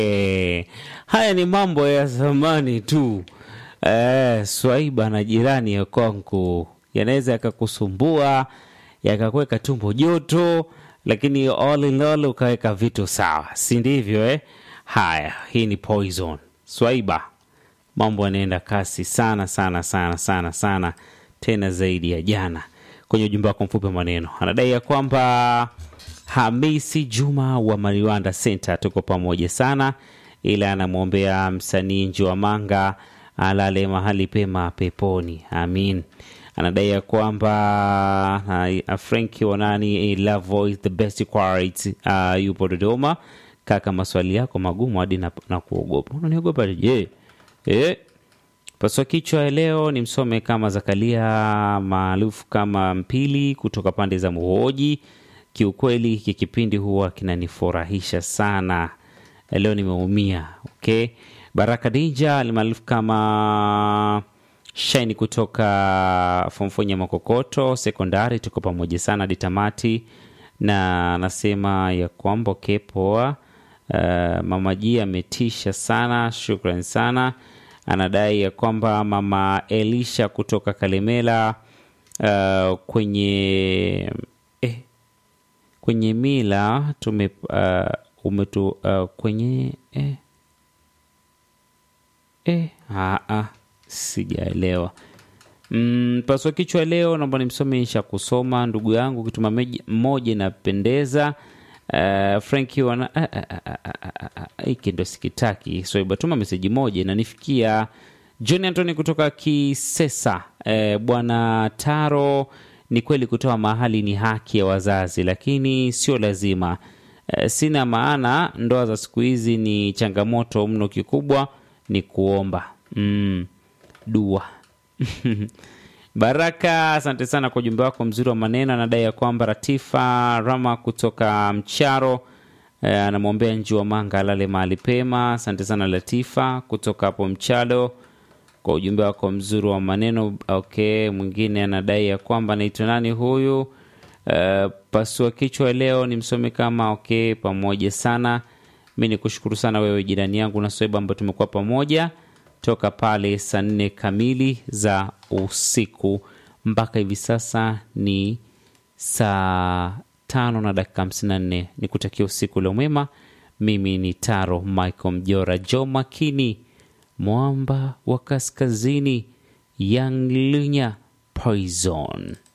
Eh, haya ni mambo ya zamani tu. Eh, swaiba na jirani ya kwangu yanaweza yakakusumbua yakakuweka tumbo joto, lakini all in all ukaweka vitu sawa, si ndivyo eh? Haya, hii ni Poison Swaiba, mambo yanaenda kasi sana sana sana sana sana, tena zaidi ya jana. Kwenye ujumbe wako mfupi wa maneno anadai ya kwamba Hamisi Juma wa Mariwanda Center, tuko pamoja sana, ila anamwombea msanii Njiwa Manga alale mahali pema peponi, amin. Anadai ya kwamba uh, Franki Wanani Love Voice the best quality uh, yupo Dodoma. Kaka, maswali yako magumu hadi na, na kuogopa. Unaniogopa je? Eh, paswa kichwa ya leo ni msome kama Zakaria maarufu kama Mpili kutoka pande za Muhoji. Kiukweli hiki kipindi huwa kinanifurahisha sana. Leo nimeumia. Okay, Baraka Dinja almaarufu kama Shaini kutoka Fomfonya Makokoto sekondari, tuko pamoja sana hadi tamati, na anasema ya kwamba okay, poa. Uh, mama Ji ametisha sana, shukran sana. Anadai ya kwamba mama Elisha kutoka Kalemela uh, kwenye eh, kwenye mila tume uh, umetu uh, kwenye eh, eh, ah, ah, sijaelewa. Mm, paswa kichwa leo naomba nimsome isha kusoma ndugu yangu kituma meji- mmoja inapendeza. Uh, Franki wana ah, ah, ah, ah, ah, ah, ah, hiki ndo sikitaki soiba, tuma meseji moja inanifikia. John Anthony kutoka Kisesa. Eh, bwana Taro, ni kweli kutoa mahali ni haki ya wazazi, lakini sio lazima. Eh, sina maana ndoa za siku hizi ni changamoto mno, kikubwa ni kuomba mm, dua Baraka, asante sana kwa ujumbe wako mzuri wa maneno. Anadai ya kwamba Ratifa Rama kutoka Mcharo eh, anamwombea Njiwa Manga alale mahali pema. Asante sana Latifa kutoka hapo Mchalo kwa ujumbe wako mzuri wa maneno. Okay, mwingine anadai ya kwamba anaitwa nani huyu? Uh, pasua kichwa leo ni msome kama okay, pamoja sana. Mi ni kushukuru sana wewe jirani yangu na Soeba ambao tumekuwa pamoja toka pale saa nne kamili za usiku mpaka hivi sasa ni saa tano na dakika hamsini na nne. Ni kutakia usiku leo mwema. Mimi ni Taro Michael Mjora Jo Makini, mwamba wa kaskazini, Young Lunya Poison.